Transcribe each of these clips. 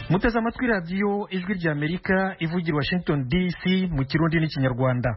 muteze amatwi radiyo ijwi ry'amerika ivugira washington dc mu kirundi n'ikinyarwanda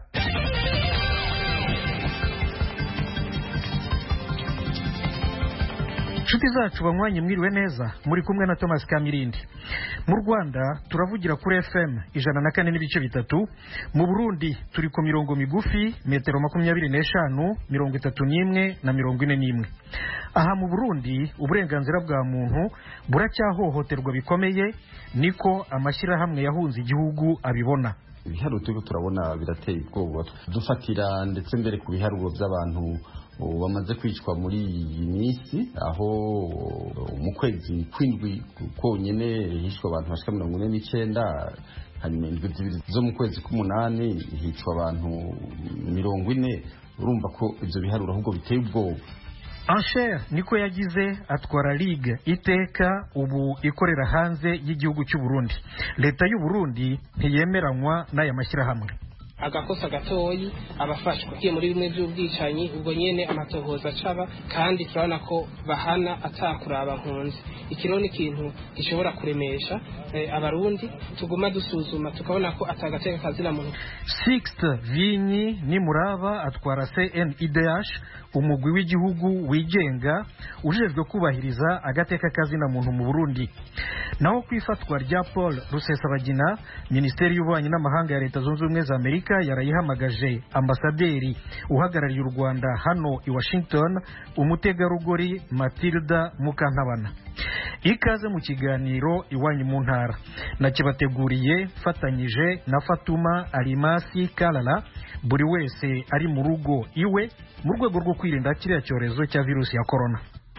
inshuti zacu banywanyi mwiriwe neza muri kumwe na thomas kamirindi mu rwanda turavugira kuri fm ijana na kane n'ibice bitatu mu burundi turi ku mirongo migufi metero makumyabiri n'eshanu mirongo itatu n'imwe na mirongo ine n'imwe aha mu burundi uburenganzira bwa muntu buracyahohoterwa bikomeye niko amashyirahamwe yahunze igihugu abibona ibiharuro turiko turabona birateye ubwoba dufatira ndetse mbere ku biharuro by'abantu bamaze kwicwa muri iyi minsi aho mu kwezi kw'indwi konyine hishwe abantu bashika mirongo ine n'icyenda hanyuma indwi zibiri zo mu kwezi k'umunani hicwa abantu mirongo ine urumva ko ibyo biharuro ahubwo biteye ubwoba ansher niko yagize atwara ligue iteka ubu ikorera hanze y'igihugu cy'u Burundi leta y'u Burundi ntiyemeranywa n'aya mashyirahamwe agakosa gatoyi abafashwa ugiye muri bimwe by'ubwicanyi ubwo nyene amatohoza acaba kandi turabona ko bahana atakuraba nkunzi ikiro ni ikintu gishobora kuremesha eh, abarundi tuguma dusuzuma tukabona ko atagateka kazina muntu Sixte Vinyi Nimuraba atwara CNIDH umugwi w'igihugu wigenga ujejwe kubahiriza agateka kazina muntu mu Burundi naho ku ifatwa rya Paul Rusesabagina Minisiteri y'Ububanyi n'Amahanga ya Leta Zunze Ubumwe za Amerika yarayihamagaje ambasaderi uhagarariye u Rwanda hano i Washington umutegarugori Matilda Mukantabana ikaze mu kiganiro iwanyu mu ntara nakibateguriye fatanyije na Fatuma Alimasi Kalala buri wese ari mu rugo iwe mu rwego rwo kwirinda kiriya cyorezo cya virusi ya korona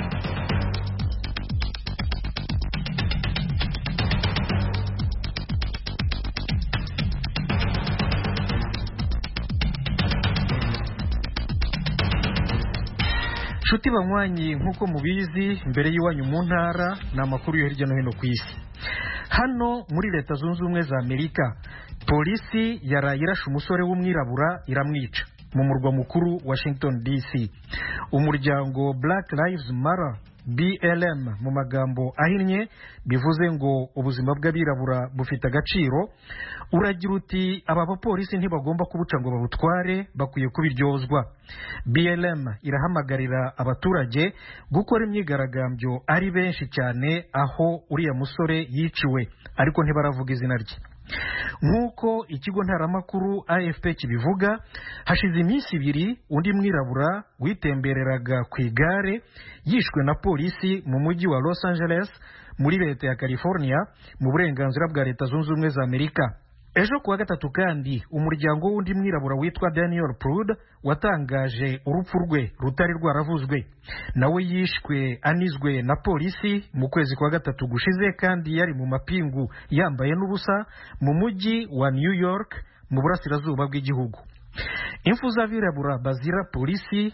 nshuti banywanyi nk'uko mubizi mbere y'iwanyu mu ntara ni amakuru yo hirya no hino ku isi hano muri leta zunze ubumwe za amerika polisi yaraye irashe umusore w'umwirabura iramwica mu murwa mukuru washington dc umuryango black lives matter blm mu magambo ahinnye bivuze ngo ubuzima bw'abirabura bufite agaciro uragira uti aba bapolisi ntibagomba kubuca ngo babutware bakwiye kubiryozwa blm irahamagarira abaturage gukora imyigaragambyo ari benshi cyane aho uriya musore yiciwe ariko ntibaravuga izina rye nk'uko ikigo ntaramakuru afp kibivuga hashize iminsi ibiri undi mwirabura witembereraga ku igare yishwe na polisi mu mujyi wa los angeles muri leta ya california mu burenganzira bwa leta zunze ubumwe za amerika ejo kuwa gatatu kandi umuryango w'undi mwirabura witwa daniel prud watangaje urupfu rwe rutari rwaravuzwe nawe yishwe anizwe na polisi mu kwezi kwa gatatu gushize kandi yari mu mapingu yambaye n'ubusa mu mujyi wa new york mu burasirazuba bw'igihugu impfu z'abirabura bazira polisi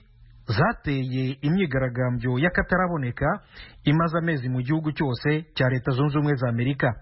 zateye imyigaragambyo y'akataraboneka imaze amezi mu gihugu cyose cya leta zunze ubumwe za amerika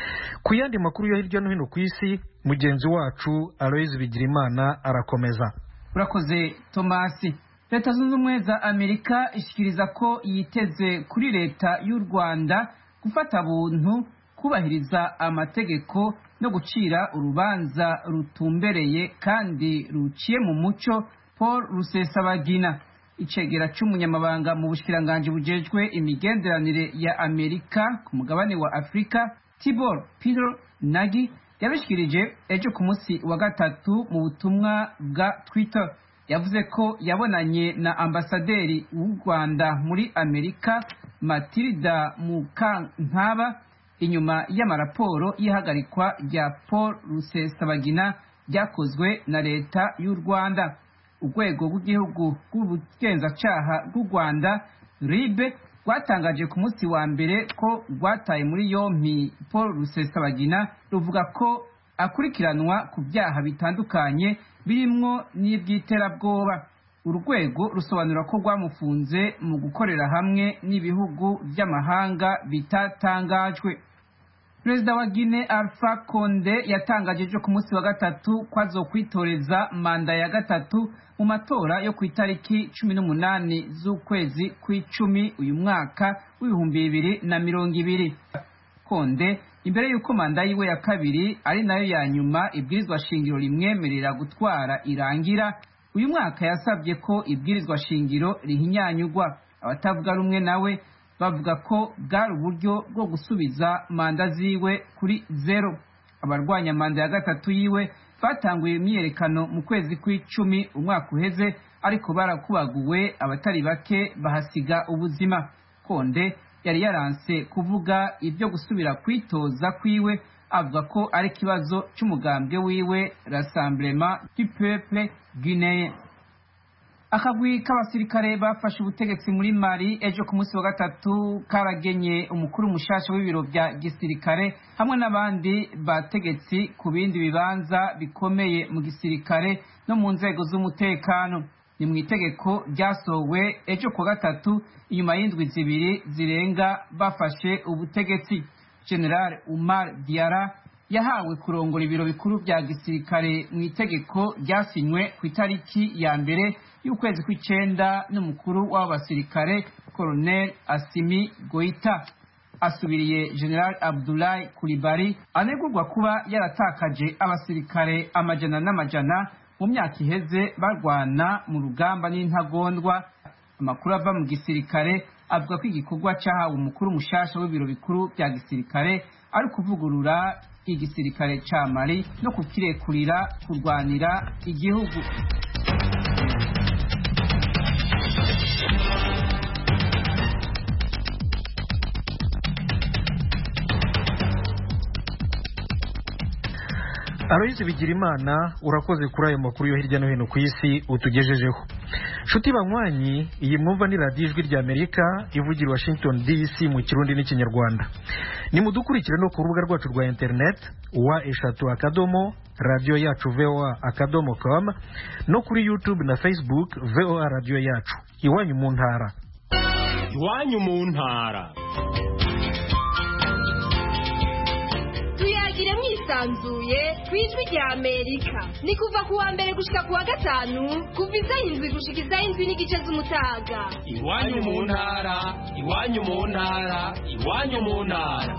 ku yandi makuru yo hirya no hino ku isi mugenzi wacu aloyizi bigirimana arakomeza urakoze tomasi leta zunze ubumwe za amerika ishyikiriza ko yiteze kuri leta y'u rwanda gufata buntu kubahiriza amategeko no gucira urubanza rutumbereye kandi ruciye mu muco paul rusesabagina icegera cy'umunyamabanga mu bushikiranganji bujejwe imigenderanire ya amerika ku mugabane wa afurika tibor peter nagi yabishikirije ejo ku munsi wa gatatu mu butumwa bwa twitter yavuze ko yabonanye na ambasaderi w'u rwanda muri amerika matilda mukankaba inyuma y'amaraporo y'ihagarikwa rya paul rusesabagina ryakozwe na leta y'u rwanda urwego rw'igihugu rw'ubugenzacyaha bw'u rwanda ribe rwatangaje ku munsi wa mbere ko rwataye muri yompi paul rusesabagina ruvuga ko akurikiranwa ku byaha bitandukanye birimwo n'iby'iterabwoba urwego rusobanura ko rwamufunze mu gukorera hamwe n'ibihugu by'amahanga bitatangajwe perezida wa gine alpha konde yatangaje ejo ku munsi wa gatatu ko azokwitoreza manda ya gatatu mu matora yo ku itariki cumi n'umunani z'ukwezi kw'icumi uyu mwaka w'ibihumbi bibiri na mirongo ibiri konde imbere y'uko manda yiwe ya kabiri ari nayo ya nyuma ibwirizwa shingiro rimwemerera gutwara irangira uyu mwaka yasabye ko ibwirizwa shingiro rihinyanyugwa abatavuga rumwe nawe bavuga ko bwari uburyo bwo gusubiza manda ziwe kuri zero abarwanya manda ya gatatu yiwe batanguye imyiyerekano mu kwezi kw'icumi umwaka uheze ariko barakubaguwe abatari bake bahasiga ubuzima konde yari yaranse kuvuga ibyo gusubira kwitoza kwiwe avuga ko ari ikibazo cy'umugambwe wiwe rassemblement du peuple guinéen akagwi k'abasirikare bafashe ubutegetsi muri mali ejo ku munsi wa gatatu karagenye umukuru mushasha w'ibiro bya gisirikare hamwe n'abandi bategetsi ku bindi bibanza bikomeye mu gisirikare no mu nzego z'umutekano ni mu itegeko ryasohowe ejo ku gatatu inyuma y'indwi zibiri zirenga bafashe ubutegetsi general umar diara yahawe kurongora ibiro bikuru bya gisirikare mu itegeko ryasinywe ku itariki ya mbere y'ukwezi kw'icenda n'umukuru w'abo basirikare colonel asimi goita asubiriye general abdulahi kuribari anegurwa kuba yaratakaje abasirikare amajana n'amajana mu myaka iheze barwana mu rugamba n'intagondwa amakuru ava mu gisirikare avuga ko igikorwa cyahawe umukuru mushasha w'ibiro bikuru bya gisirikare ari ukuvugurura igisirikare ca mali no kukirekurira kurwanira igihugu aloyizi bigirimana urakoze kuri ayo makuru yo hirya no hino ku isi utugejejeho nshuti banywanyi iyi mwumva ni radiyo ijwi ry'amerika ivugira i washington dc mu kirundi n'ikinyarwanda nimudukurikire no ku rubuga rwacu rwa interineti wa eshatu akadomo radiyo yacu voa akadomo com no kuri youtube na facebook voa radiyo yacu iwanyu mu ntara iwanyu mu ntara tuyagire mwisanzuye ku ijwi rya amerika ni kuva ku wa mbere gushika ku wa gatanu kuva izaho indwi gushika izaho indwi n'igice z'umutaga iwanyu mu ntara iwanyu mu ntara iwanyu mu ntara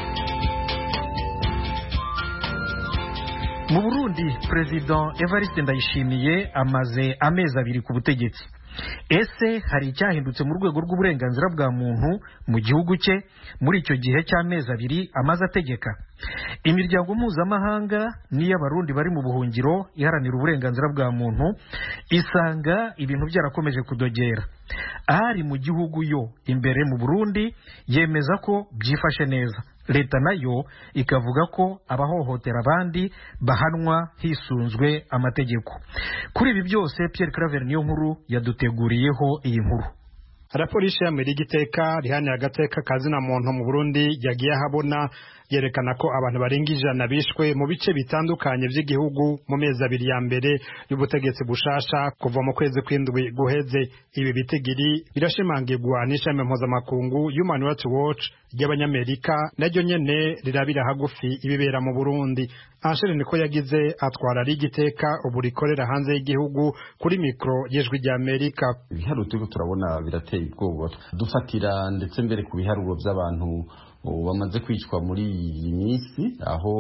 mu burundi perezida evariste ndayishimiye amaze amezi abiri ku butegetsi ese hari icyahindutse mu rwego rw'uburenganzira bwa muntu mu gihugu cye muri icyo gihe cy'amezi abiri amaze ategeka imiryango mpuzamahanga n'iy'abarundi bari mu buhungiro iharanira uburenganzira bwa muntu isanga ibintu byarakomeje kudogera ahari mu gihugu yo imbere mu burundi yemeza ko byifashe neza leta nayo ikavuga ko abahohotera abandi bahanwa hisunzwe amategeko kuri ibi byose Pierre Claver niyo nkuru yaduteguriyeho iyi nkuru raporo y'ishami ry'igiteka rihanira agateka kazina muntu mu burundi yagiye ahabona yerekana ko abantu barenga ijana bishwe mu bice bitandukanye by'igihugu mu mezi abiri ya mbere y'ubutegetsi bushasha kuva mu kwezi kw'indwi guheze ibi bitigiri birashimangirwa n'ishami mpuzamakungu human rights watch ry'abanyamerika naryo nyene rirabira hagufi ibibera mu burundi anshere niko yagize atwara ari igiteka ubu rikorera hanze y'igihugu kuri mikoro y'ijwi ry'amerika ibiharuro turiko turabona birateye ubwoba dufatira ndetse mbere ku biharuro by'abantu bamaze kwicwa muri iyi minsi aho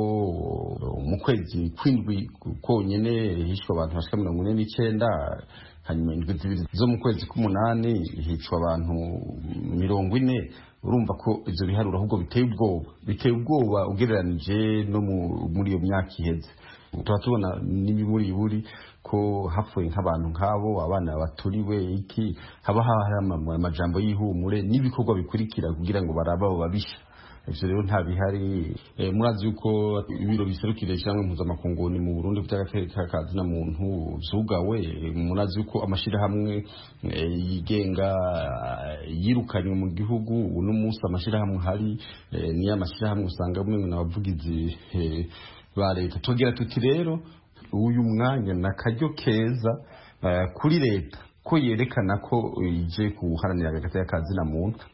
mu kwezi kw'indwi konyine hishwe abantu bashika mirongo ine n'icyenda hanyuma indwi zibiri zo mu kwezi k'umunani hicwa abantu mirongo ine urumva ko ibyo biharuro ahubwo biteye ubwoba biteye ubwoba ugereranije no muri iyo myaka iheze tuba tubona n'ibiburi ko hapfuye nk'abantu nk'abo abana baturiwe iki haba hari amajambo y'ihumure n'ibikorwa bikurikira kugira ngo barabe abo babisha ivyo rero nta bihari murazi yuko ibiro biserukira ishyirahamwe mpuzamakungu ni mu burundi vy'agateka kazina muntu vyugawe murazi yuko amashirahamwe yigenga yirukanywe mu gihugu uno munsi amashirahamwe hari niyo amashirahamwe usanga umwe n'abavugizi ba leta tugira tuti rero uyu mwanya ni akaryo keza kuri leta ko yerekana ko ije guharanira agateka kazina muntu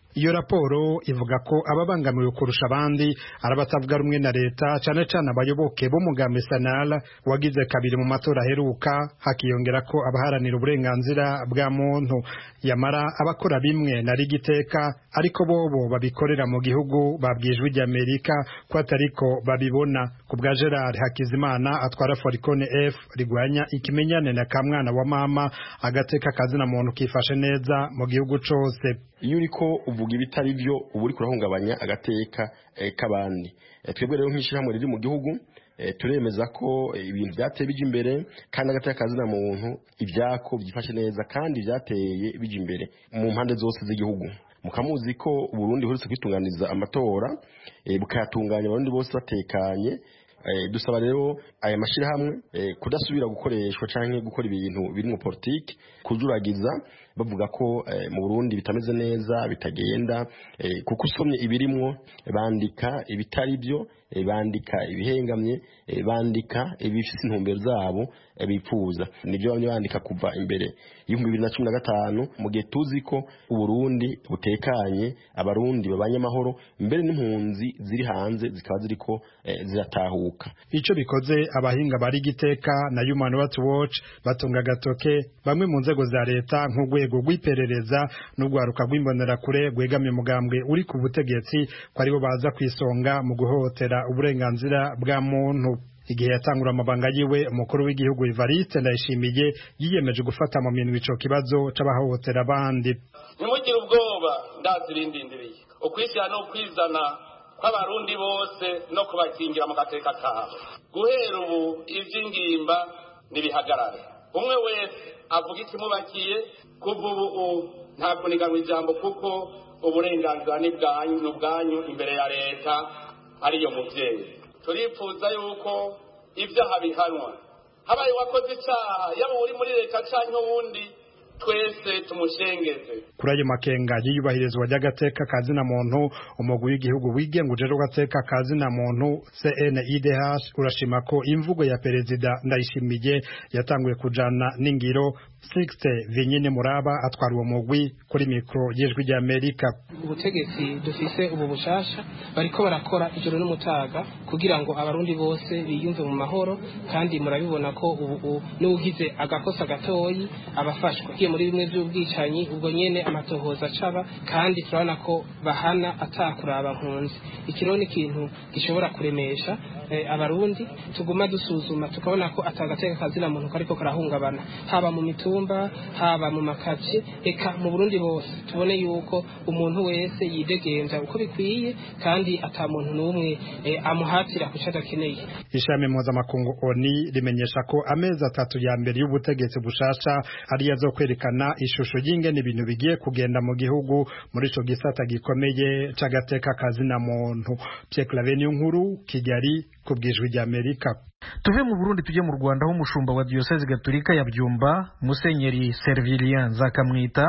iyo raporo ivuga ko ababangamiwe kurusha abandi ari abatavuga rumwe na leta cyane cyane abayoboke b'umugambi sanara wagize kabiri mu matora aheruka hakiyongera ko abaharanira uburenganzira bwa muntu yamara abakora bimwe na rigiteka ariko bobo babikorera mu gihugu babwijwe ry'amerika ko atariko babibona ku bwa gerard hakizimana atwara forikone f rigwanya ikimenyane na kamwana wa mama agateka kazina muntu kifashe neza mu gihugu cose iyo uriko uvuga ibitari byo uba uri kurahungabanya agateka k'abandi twebwe rero nk'ishyirahamwe riri mu gihugu turemeza ko ibintu byateye bijya imbere kandi agateka kazina muntu ibyako byifashe neza kandi byateye bijya imbere mu mpande zose z'igihugu mukamuzi ko uburundi buherutse kwitunganiza amatora bukayatunganya abarundi bose batekanye dusaba rero aya mashyirahamwe kudasubira gukoreshwa cyangwa gukora ibintu biri mu politiki kujuragiza bavuga ko mu burundi bitameze neza bitagenda kuko usomye ibirimwo bandika ibitari byo bandika ibihengamye bandika ibifite intumbero zabo bipfuza nibyo bamwe bandika kuva imbere y'ibihumbi bibiri na cumi na gatanu mu gihe tuzi ko uburundi butekanye abarundi babanye amahoro mbere n'impunzi ziri hanze zikaba ziriko ziratahuka icyo bikoze abahinga bari giteka na human rights watch batunga agatoke bamwe mu nzego za leta nk'urwego rw'iperereza n'urwaruka rw'imbonerakure rwegamiye umugambwe uri ku butegetsi ko aribo baza ku isonga mu guhohotera uburenganzira bwa muntu igihe yatangura amabanga yiwe umukuru w'igihugu Evariste Ndayishimiye yiyemeje gufata mu minwe ico kibazo c'abahohotera abandi ntimugire ubwoba ndazi irindindiriye ukwishyira no kwizana kw'abarundi bose no kubakingira mu gateka kabo guhera ubu ivy'ingimba nibihagarare umwe wese avuga ikimubakiye kuva ubu nta kuniganwa ijambo kuko uburenganzira ni bwanyu imbere ya leta ariyo muvyeyi turifuza yuko ibyaha bihanwa habaye wakoze icyaha yaba uri muri leta cyangwa uwundi twese tumushengeze kuri ayo makenga y'iyubahirizwa ry'agateka kazina muntu umugwi w'igihugu wigenga ujejwe agateka kazina muntu CNIDH urashima ko imvugo ya perezida ndayishimiye yatanguye kujana n'ingiro Sixte Vinyine Muraba atwara uwo mugwi kuri mikro y'ijwi ry'Amerika ubutegetsi dufise ubu bushasha bariko barakora ijoro n'umutaga kugira ngo abarundi bose biyumve mu mahoro kandi murabibona ko ubu n'ugize agakosa gatoyi abafashwa kiye muri bimwe by'ubwicanyi ubwo nyene amatohoza acaba kandi turabona ko bahana atakuraba nkunzi ikiro ni ikintu gishobora kuremesha eh, abarundi tuguma dusuzuma tukabona ko atagateka kazina muntu kariko karahungabana haba mu mitumba haba mu makaci eka mu Burundi bose tubone yuko umuntu wese yidegenza uko bikwiye kandi ata muntu n'umwe eh, amuhatira kuca adakeneye ishami mpuzamakungu oni rimenyesha ko amezi atatu ya mbere y'ubutegetsi bushasha ariyo azokwerekana ishusho y'ingene ibintu bigiye kugenda mu gihugu muri ico gisata gikomeye c'agateka kazina muntu Pierre Claver nkuru Kigali ku bwijwi rya Amerika tuve mu burundi tujye mu rwanda aho umushumba wa diyoseze gatolika ya byumba musenyeri servilien nzakamwita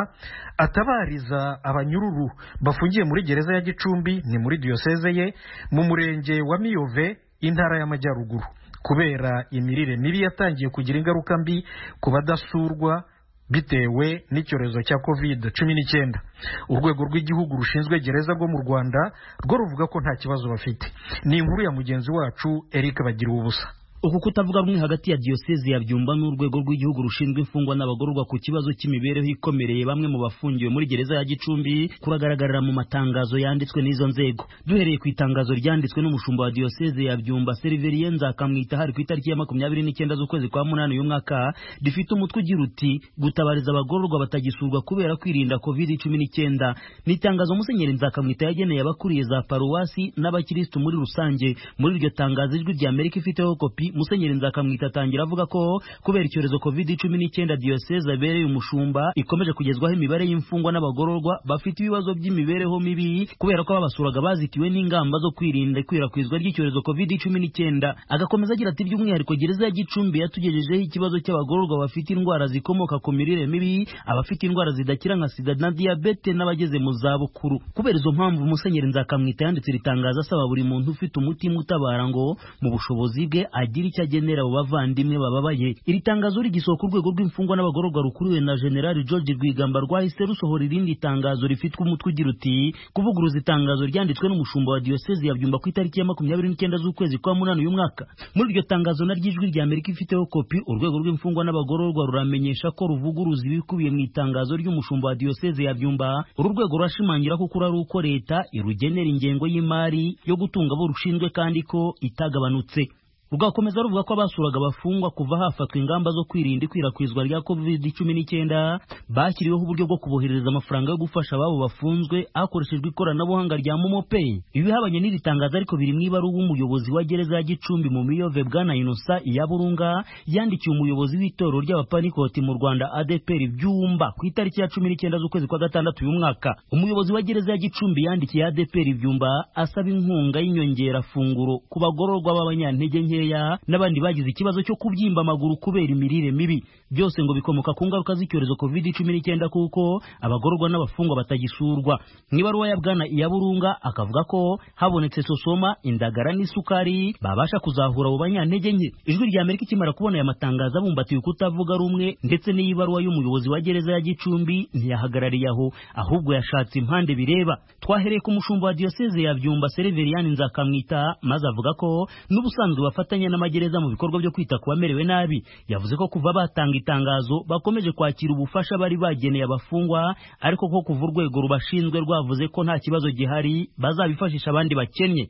atabariza abanyururu bafungiye muri gereza ya gicumbi ni muri diyoseze ye mu murenge wa miyove intara y'amajyaruguru kubera imirire mibi yatangiye kugira ingaruka mbi ku badasurwa bitewe n'icyorezo cya covid cumi n'icyenda urwego rw'igihugu rushinzwe gereza rwo mu rwanda rwo ruvuga ko nta kibazo bafite ni inkuru ya mugenzi wacu eric bagira ubusa uku kutavuga rumwe hagati ya diyoseze ya byumba n'urwego rw'igihugu rushinzwe imfungwa n'abagororwa ku kibazo cy'imibereho ikomereye bamwe mu bafungiwe muri gereza ya gicumbi kuragaragarira mu matangazo yanditswe n'izo nzego duhereye ku itangazo ryanditswe n'umushumba wa diyoseze ya byumba seriverien nzakamwita hari ku itariki ya makumyabiri n'icyenda z'ukwezi kwa munani uyu mwaka rifite umutwe ugira uti gutabariza abagororwa batagisurwa kubera kwirinda covid cumi n'icyenda ni itangazo musenyeri nzakamwita yageneye abakuriye za paruwasi n'abakirisitu muri rusange muri iryo tangazo ijwi rya amerika ifiteho kopi musenyeri nzakamwita atangira avuga ko kubera icyorezo covid cumi n'icyenda diyoseze abereye umushumba ikomeje kugezwaho imibare y'imfungwa n'abagororwa bafite ibibazo by'imibereho mibi kubera ko babasuraga bazitiwe n'ingamba zo kwirinda ikwirakwizwa ry'icyorezo covid cumi n'icyenda agakomeza agira ati by'umwihariko gereza ya gicumbi yatugejejeho ikibazo cy'abagororwa bafite indwara zikomoka ku mirire mibi abafite indwara zidakira nka sida na diyabete n'abageze mu zabukuru kubera izo mpamvu musenyeri nzakamwita yanditse iri tangazo asaba buri muntu ufite umutima utabara ngo mu bushobozi bwe agire agira icyo agenera abo bavandimwe bababaye iri tangazo rigisohoka urwego rw'imfungwa n'abagororwa rukuriwe na generali george rwigamba rwahise rusohora irindi tangazo rifitwe umutwe ugira uti kuvuguruza itangazo ryanditswe n'umushumba wa diyosezi ya byumba ku itariki ya makumyabiri n'icyenda z'ukwezi kwa munani uyu mwaka muri iryo tangazo naryo ijwi rya amerika ifiteho kopi urwego rw'imfungwa n'abagororwa ruramenyesha ko ruvuguruza ibikubiye mu itangazo ry'umushumba wa diyosezi ya byumba uru rwego rurashimangira ko kuri ari uko leta irugenera ingengo y'imari yo gutunga abo rushinzwe kandi ko itagabanutse rugakomeza ruvuga ko abasuraga abafungwa kuva hafatwa ingamba zo kwirinda ikwirakwizwa rya covid cumi n'icyenda bashyiriweho uburyo bwo kuboherereza amafaranga yo gufasha ababo bafunzwe hakoreshejwe ikoranabuhanga rya momo pay ibi bihabanye n'iri tangazo ariko biri mu ibaruwa umuyobozi wa gereza ya gicumbi mu miyove bwana inosa iya burunga yandikiye umuyobozi w'itorero ry'abapanikoti mu rwanda adeperi byumba ku itariki ya cumi n'icyenda z'ukwezi kwa gatandatu uyu mwaka umuyobozi wa gereza ya gicumbi yandikiye adeperi byumba asaba inkunga y'inyongerafunguro ku bagororwa b'abanyantege nke n'abandi bagize ikibazo cyo kubyimba amaguru kubera imirire mibi byose ngo bikomoka ku ngaruka z'icyorezo covid cumi n'icyenda kuko abagororwa n'abafungwa batagisurwa mu ibaruwa ya bwana iya burunga akavuga ko habonetse sosoma indagara n'isukari babasha kuzahura abo banyantege nke ijwi rya amerika ikimara kubona aya matangazo abumbatiye kutavuga rumwe ndetse n'iyi baruwa y'umuyobozi wa gereza ya gicumbi ntiyahagarariye aho ahubwo yashatse impande bireba twahereye ku mushumba wa diyoseze ya byumba sereveriyani nzakamwita maze avuga ko n'ubusanzwe bafatanya n'amagereza mu bikorwa byo kwita ku bamerewe nabi yavuze ko kuva batanga itangazo bakomeje kwakira ubufasha bari bageneye abafungwa ariko ko kuva urwego rubashinzwe rwavuze ko nta kibazo gihari bazabifashisha abandi bakennye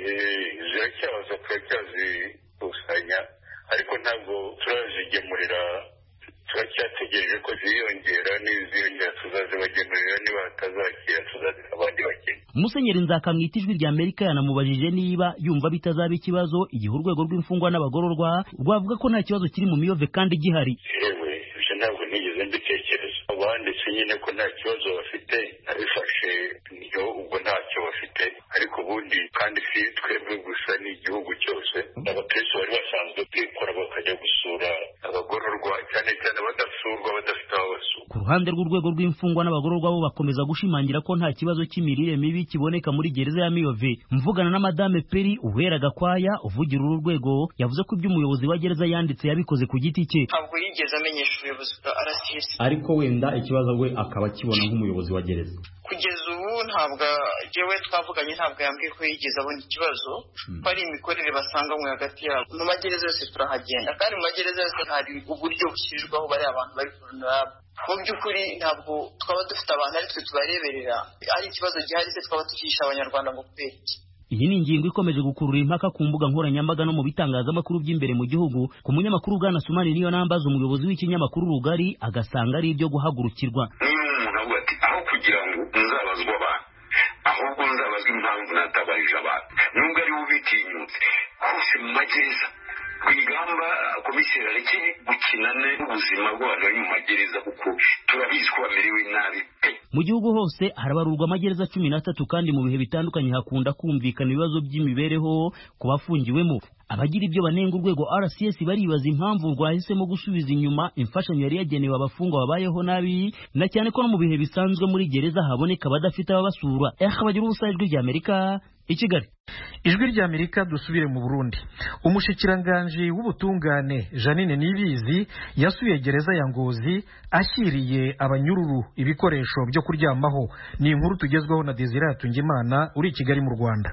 ziracyaza turacyazikusanya ariko ntabwo turazigemurira turacyategereje ko ziyongera n'iziyongera tuzazibagemurira niba batazakira tuzaziha abandi bakene musenyeri nzakamwita ijwi rya amerika yanamubajije niba yumva bitazaba ikibazo igihe urwego rw'imfungwa n'abagororwa rwavuga ko nta kibazo kiri mu miyove kandi gihari yewe ibyo ntabwo nigeze mbitekereza abanditse nyine ko nta kibazo bafite nabifashe niyo ubwo ntacyo bafite ariko ubundi kandi si twebwe gusa ni igihugu cyose abakristo bari basanzwe kwikora bakajya gusura abagororwa cyane cyane badasurwa badafite aho basura ku ruhande rw'urwego rw'imfungwa n'abagororwa bo bakomeza gushimangira ko nta kibazo cy'imirire mibi kiboneka muri gereza ya miyove mvugana na madame peri uwera gakwaya uvugira uru rwego yavuze ko ibyo umuyobozi wa gereza yanditse yabikoze ku giti cye ntabwo yigeze amenyesha ubuyobozi bwa rcs ariko wenda ikibazo we akaba akibona nk'umuyobozi wa gereza kugeza ubu ntabwo jewe twavuganye ntabwo yambwiye ko yigeze abona ikibazo ko ari imikorere basanganywe hagati yabo mu magereza yose turahagenda kandi mu magereza yose hari uburyo bushyirirwaho bariya abantu bari vulnerable mu by'ukuri ntabwo twaba dufite abantu ari twe tubareberera ari ikibazo gihari se twaba tukihisha abanyarwanda ngo kubera iki iyi ni ingingo ikomeje gukurura impaka ku mbuga nkoranyambaga no mu bitangazamakuru by'imbere mu gihugu ku munyamakuru bwana sumani niyo nambaza umuyobozi w'ikinyamakuru rugari agasanga ari ibyo guhagurukirwa niba umuntu avuga ati aho kugira ngo nzabazwe abantu ahubwo nzabazwe impamvu natabarije abantu nubwo ari we ubitinyutse hose mu magereza rwigamba komiseri areke gukina n'ubuzima bw'abantu bari mu magereza kuko turabizi ko bamerewe nabi pe mu gihugu hose harabarurwa amagereza cumi n'atatu kandi mu bihe bitandukanye hakunda kumvikana ibibazo by'imibereho ku bafungiwemo abagira ibyo banenga urwego rcs baribaza impamvu rwahisemo gusubiza inyuma imfashanyo yari yagenewe abafungwa babayeho nabi na cyane ko no mu bihe bisanzwe muri gereza haboneka abadafite ababasura eh bagira ubusa ijwi rya amerika i kigali ijwi rya amerika dusubire mu burundi umushikiranganji w'ubutungane janine nibizi yasuye gereza ya ngozi ashyiriye abanyururu ibikoresho byo kuryamaho ni inkuru tugezweho na desire hatungimana uri i kigali mu rwanda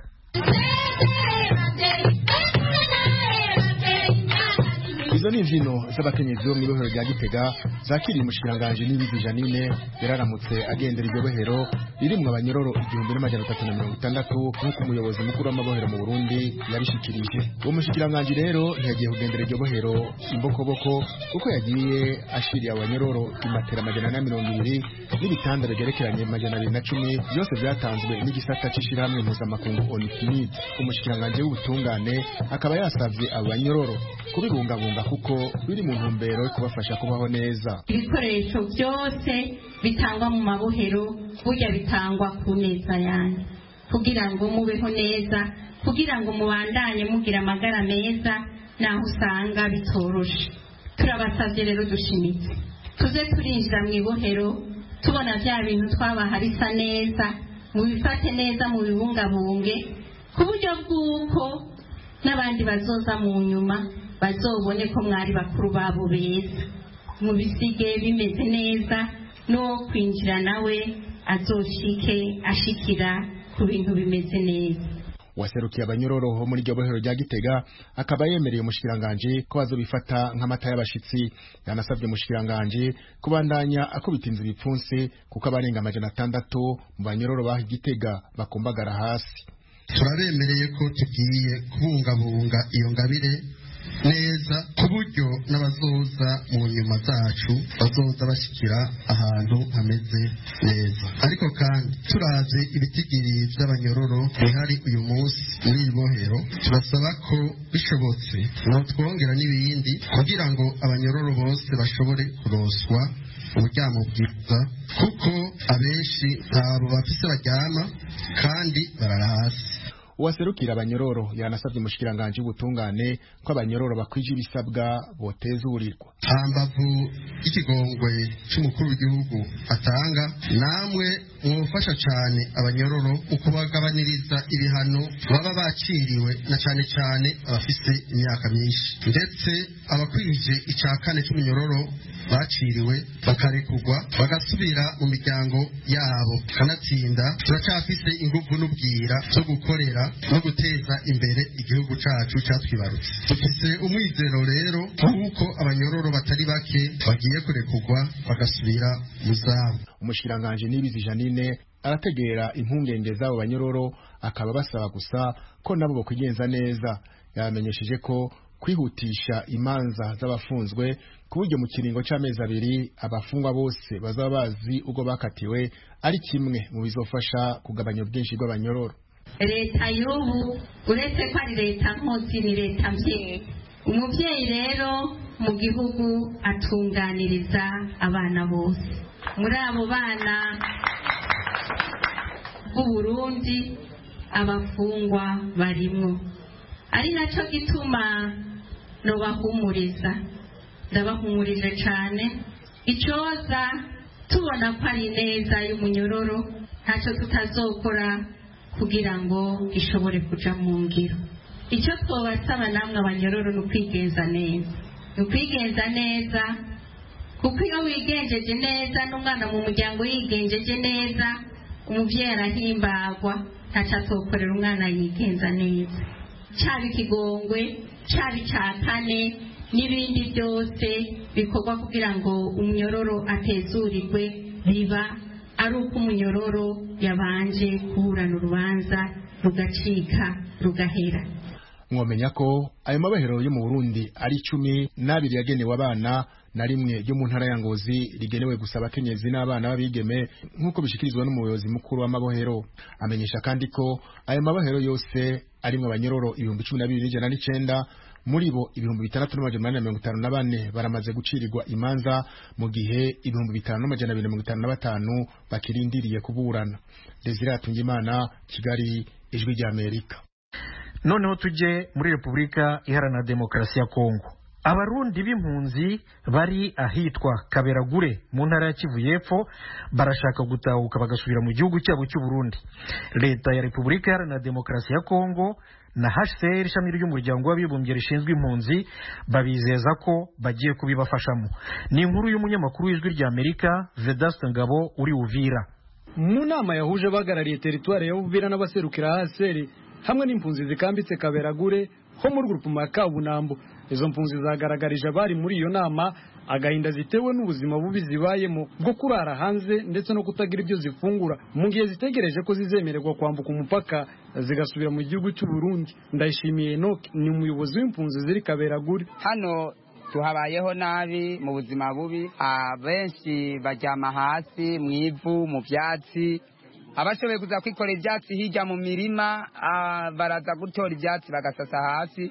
izo ni imbyino z'abakenyezi bo mu ibohero rya gitega zakiriye umushikiranganji n'ibizi janine yararamutse agendera iryo bohero ririmwo abanyororo igihumbi n'amajana atatu na mirongo itandatu nk'uko umuyobozi mukuru w'amabohero mu burundi yabishikirije uwo mushikiranganji rero ntiyagiye kugendera iryo bohero imbokoboko kuko yagiye ashiriye abanyororo imatera amajana na mirongo ibiri n'ibitanda bigerekeranye amajana abiri na cumi byose byatanzwe n'igisata c'ishirahamwe mpuzamakungu onifimid umushikiranganji w'ubutungane akaba yasavye abo banyororo kubibungabunga kuko biri mu ntumbero yo kubafasha kubaho neza ibikoresho byose bitangwa mu mabohero burya bitangwa ku neza yanyu kugira ngo mubeho neza kugira ngo mubandanye mugira amagara meza naho usanga bitoroshe turabasabye rero dushimitse tuze turinjira mu ibohero tubona bya bintu twabaha bisa neza mubifate neza mubibungabunge ku buryo bw'uko n'abandi bazoza mu nyuma bazobone ko mwari bakuru babo beza mubisige bimeze neza n'uwo kwinjira nawe azoshike ashikira ku bintu bimeze neza waserukiye abanyororoho muri iryo bohero rya gitega akaba yemereye umushikiranganji ko bazobifata nk'amata y'abashitsi yanasabye umushikiranganji kubandanya akubita inzu ibipfunsi kuko abarenga amajana atandatu mu banyororo baha igitega bakumbagara hasi turabemereye ko tugiye kubungabunga iyo ngabire neza ku buryo n'abazoza mu nyuma zacu bazoza bashyikira ahantu hameze neza ariko kandi turazi ibitigiri by'abanyororo bihari uyu munsi muri iri bohero turasaba ko bishobotse twongera n'ibindi kugira ngo abanyororo bose bashobore kuroswa uburyamo bwiza kuko abenshi ntabo bafise baryama kandi barara hasi uwaserukira abanyororo yanasabye umushikiranganji w'ubutungane ko abanyororo bakwije ibisabwa botezurirwa hambavu y'ikigongwe cy'umukuru w'igihugu atanga namwe mwufasha cyane abanyororo mu kubagabaniriza ibihano baba baciriwe na cyane cyane abafite imyaka myinshi ndetse abakwije icya kane cy'umunyororo baciriwe bakarekurwa bagasubira mu miryango yabo kanatsinda turacyafise ingufu n'ubwira zo gukorera no guteza imbere igihugu cyacu cyatwibarutse dufise umwizero rero w'uko abanyororo batari bake bagiye kurekurwa bagasubira mu zabo umushikiranganji nibizi janine arategera impungenge z'abo banyororo akaba basaba gusa ko nabo bakwigenza neza yabamenyesheje ko kwihutisha imanza z'abafunzwe ku buryo mu kiringo cy'amezi abiri abafungwa bose bazaba bazi ubwo bakatiwe ari kimwe mu bizofasha kugabanya ubwinshi bw'abanyororo leta y'ubu uretse ko ari leta nkozi ni leta mbyeyi umubyeyi rero mu gihugu atunganiriza abana bose muri abo bana b'uburundi abafungwa barimwo ari nacyo gituma nubahumuriza ndabahumurije cyane icyoza tubona ko ari neza y'umunyororo ntacyo tutazokora kugira ngo ishobore kuja mu ngiro icyo twabasaba namwe abanyororo ni ukwigenza neza ni ukwigenza neza kuko iyo wigenjeje neza n'umwana mu muryango yigenjeje neza umubyeyi arahimbagwa ntacyo atokorera umwana yigenza neza cyaba ikigongwe cyaba icya kane n'ibindi byose bikorwa kugira ngo umunyororo atezurirwe biba ari uko umunyororo yabanje kuburana urubanza rugacika rugahera mwomenya ko ayo mabohero yo mu burundi ari icumi n'abiri yagenewe abana na rimwe ryo mu ntara ya ngozi rigenewe gusa abakenyezi n'abana b'abigeme nk'uko bishikirizwa n'umuyobozi mukuru w'amabohero amenyesha kandi ko ayo mabohero yose arimwo abanyororo ibihumbi cumi na bibiri n'ijana n'icenda muri bo ibihumbi bitandatu n'amajana umunani na mirongo itanu na bane baramaze gucirirwa imanza mu gihe ibihumbi bitanu n'amajana abiri na mirongo itanu na batanu bakirindiriye kuburana desire hatungimana kigali ijwi ry'amerika noneho tujye muri repubulika iharanira demokarasi ya kongo abarundi b'impunzi bari ahitwa kaberagure mu ntara ya kivu y'epfo barashaka gutahuka bagasubira mu gihugu cyabo cy'u Burundi leta ya repubulika iharanira demokarasi ya kongo na hcr ishami ry'umuryango w'abibumbye rishinzwe impunzi babizeza ko bagiye kubibafashamo ni inkuru y'umunyamakuru w'ijwi ry'amerika vedaste ngabo uri uvira mu nama yahuje abahagarariye teritwari ya uvira n'abaserukira hcr hamwe n'impunzi zikambitse kaberagure ho muri gurupuma ya kabunambo izo mpunzi zagaragarije abari muri iyo nama agahinda zitewe n'ubuzima bubi zibayemo bwo kurara hanze ndetse no kutagira ibyo zifungura mu gihe zitegereje ko zizemererwa kwambuka umupaka zigasubira mu gihugu cy'u Burundi ndayishimiye Enoch ni umuyobozi w'impunzi ziri kaberagure hano tuhabayeho nabi mu buzima bubi abenshi baryama hasi mu ivu mu byatsi abashoboye kuza kwikorera ibyatsi hirya mu mirima baraza gutora ibyatsi bagasasa hasi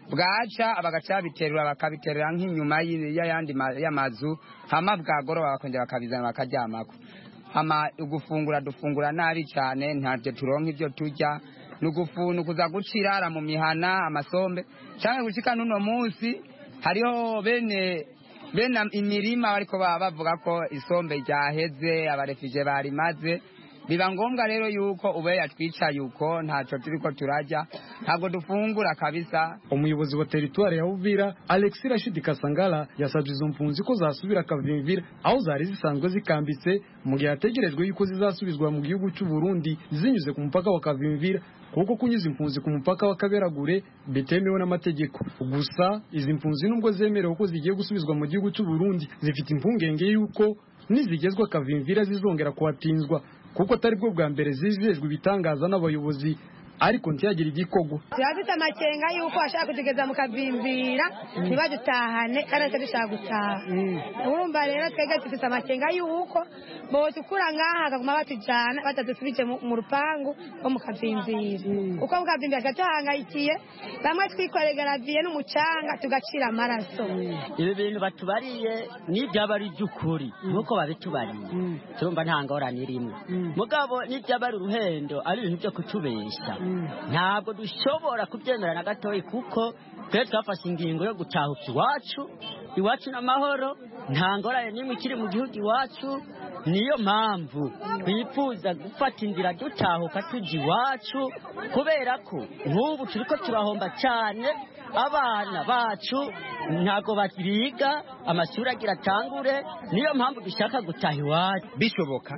bwaca bagaca babiterura bakabiterura nk'inyuma y'ayandi y'amazu hama bwagoroba bakongera bakabizana bakaryamako hama ugufungura dufungura nabi cyane ntabyo turonka ibyo turya ni ukuza gucirara mu mihana amasombe cyangwa gushika n'uno munsi hariho bene bene imirima ariko baba bavuga ko isombe ryaheze abarefije barimaze biba ngombwa rero yuko ube yatwicaye uko ntacyo turiko turajya ntabwo dufungura kabisa umuyobozi wa teritwari ya uvira alexi rashidi kasangala yasabye izo mpunzi ko zasubira kavimvira aho zari zisanzwe zikambitse mu gihe hategerejwe yuko zizasubizwa mu gihugu cy'u Burundi zinyuze ku mupaka wa kavimvira kuko kunyuza impunzi ku mupaka wa kaberagure bitemewe n'amategeko gusa izi mpunzi nubwo zemerewe ko zigiye gusubizwa mu gihugu cy'u Burundi zifite impungenge yuko nizigezwa kavimvira zizongera kuhatinzwa kuko atari bwo bwa mbere zizejwe ibitangaza n'abayobozi ariko ntiyagire igikogo turafite amakenga yuko bashaka kutugeza mu kavimbira ntibadutahane kandi natwe dushaka gutaha urumva rero twebwe dufite amakenga yuko botukura ngaha bakaguma batujyana batadusubije mu rupangu rwo mu kavimbira uko mu kavimbira tuba tuhangayikiye bamwe twikoreye garaviye n'umucanga tugacira amaraso ibi bintu batubariye n'ibyaba ari iby'ukuri nk'uko babitubariye turumva nta ngorane irimo mugabo n'ibyaba ari uruhendo ari ibintu byo kutubeshya ntabwo dushobora kubyemera na gatoya kuko twe twafashe ingingo yo gutahuka iwacu iwacu n'amahoro nta ngorane n'imwe ikiri mu gihugu iwacu niyo mpamvu twifuza gufata inzira dutahuka tujya iwacu kubera ko nk'ubu turi ko turahomba cyane abana bacu ntabwo biga amashuri agira atangure niyo mpamvu dushaka gutaha iwacu bishoboka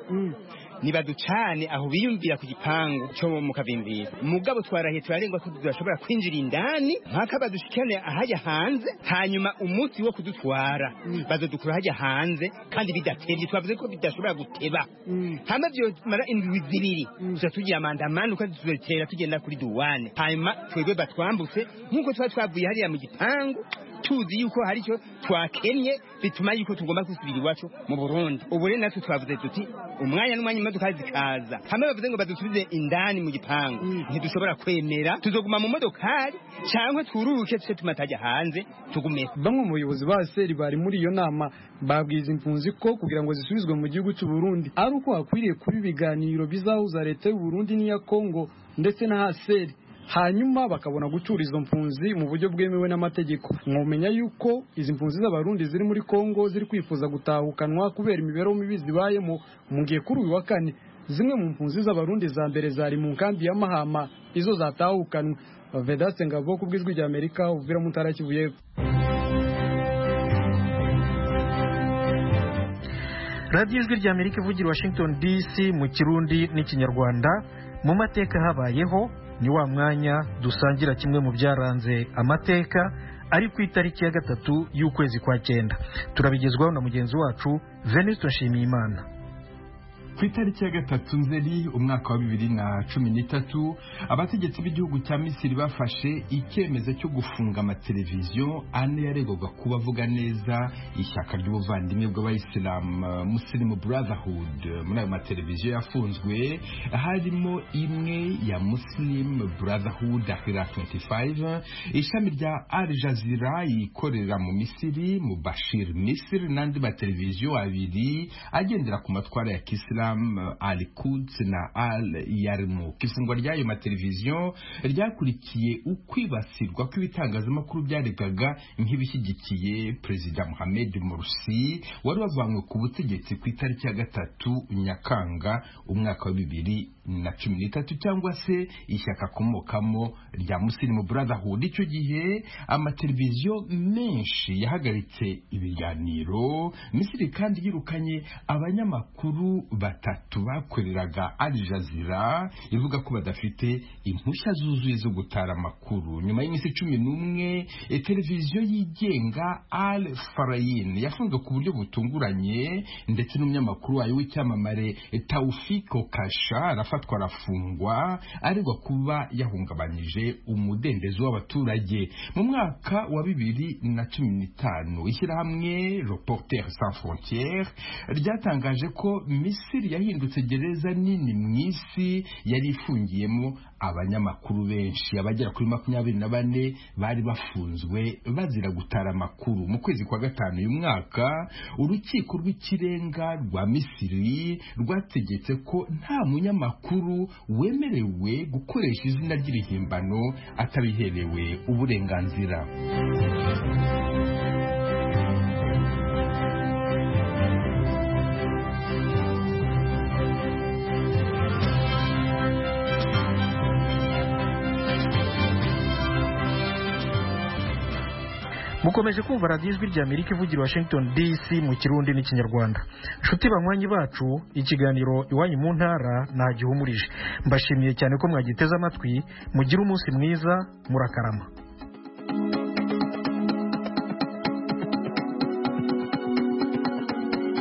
nibaducane aho biyumvira ku gipangu cyo mu kavimbira mugabo twarahiye turarengwa ko tudashobora kwinjira indani mpaka badushikane ahajya hanze hanyuma umunsi wo kudutwara bazodukura hajya hanze kandi bidatebye twavuze ko bidashobora guteba hama byomara indwi zibiri tuza tugira amandamano kandi tuzotera tugenda kuri duwane hanyuma twebwe batwambutse nk'uko tuba twavuye hariya mu gipangu tuzi yuko hari icyo twakennye bituma yuko tugomba gusubira iwacu mu burundi ubu rero natwe twavuze tuti umwanya n'umwanya imodoka zikaza hamwe bavuze ngo badusubize indani mu gipangu ntidushobora kwemera tuzoguma mu modokari cyangwa twururuke tuce tumatajya hanze tugume bamwe mu bayobozi ba seri bari muri iyo nama babwiza impunzi ko kugira ngo zisubizwe mu gihugu cy'u Burundi ari uko hakwiriye kuba ibiganiro bizahuza leta y'u Burundi n'iya Kongo ndetse na haseri hanyuma bakabona gucura izo mpunzi mu buryo bwemewe n'amategeko mwumenya yuko izi mpunzi z'abarundi ziri muri Kongo ziri kwifuza gutahukanwa kubera imibereho mibi zibayemo mu gihe kuri uyu wa kane zimwe mu mpunzi z'abarundi za mbere zari mu nkambi ya Mahama izo zatahukanwe Vedaste Ngabo ku bw'ijwi rya Amerika uvira mu ntara Kivu y'Epfo radiyo ijwi rya amerika ivugira washington dc mu kirundi n'ikinyarwanda mu mateka habayeho ni wa mwanya dusangira kimwe mu byaranze amateka ari ku itariki ya gatatu y'ukwezi kwa cyenda turabigezwaho na mugenzi wacu venuste nshimiyimana ku itariki ya gatatu nzeri umwaka wa bibiri na cumi n'itatu abategetsi b'igihugu cya misiri bafashe icyemezo cyo gufunga amateleviziyo ane yaregwaga kuba avuga neza ishyaka ry'ubuvandimwe bw'abayisilamu musilimu brotherhood muri ayo mateleviziyo yafunzwe harimo imwe ya muslim brotherhood ahira 25 ishami rya al jazeera yikorera mu misiri mu bashir misiri n'andi mateleviziyo abiri agendera ku matwara ya kisilamu al Quds na al Yarmouk ifungwa ry'ayo mateleviziyo ryakurikiye ukwibasirwa kw'ibitangazamakuru byaregaga nk'ibishyigikiye perezida Mohamed Morsi wari wavanywe ku butegetsi ku itariki ya gatatu Nyakanga umwaka wa bibiri na cumi n'itatu cyangwa se ishyaka akomokamo rya Muslim Brotherhood icyo gihe amateleviziyo menshi yahagaritse ibiganiro Misiri kandi yirukanye abanyamakuru batatu bakoreraga Al Jazeera ivuga ko badafite impushya zuzuye zo gutara amakuru nyuma y'iminsi cumi n'umwe televiziyo yigenga Al Farayin yafunzwe ku buryo butunguranye ndetse n'umunyamakuru wayo w'icyamamare Taufiko Kasha arafatwa arafungwa aregwa kuba yahungabanyije umudendezo w'abaturage mu mwaka wa bibiri na cumi n'itanu ishyirahamwe Reporters sans frontières ryatangaje ko Misiri yahindutse gereza nini mu isi yari ifungiyemo abanyamakuru benshi abagera kuri makumyabiri na bane bari bafunzwe bazira gutara amakuru mu kwezi kwa gatanu uyu mwaka urukiko rw'ikirenga rwa Misiri rwategetse ko nta munyamakuru wemerewe gukoresha izina ry'irihimbano atabiherewe uburenganzira mukomeje kumva radiyo ijwi rya amerika ivugira washington dc mu kirundi n'ikinyarwanda nshuti banywanyi bacu ikiganiro iwanyu mu ntara ntagihumurije mbashimiye cyane ko mwagiteze amatwi mugire umunsi mwiza murakarama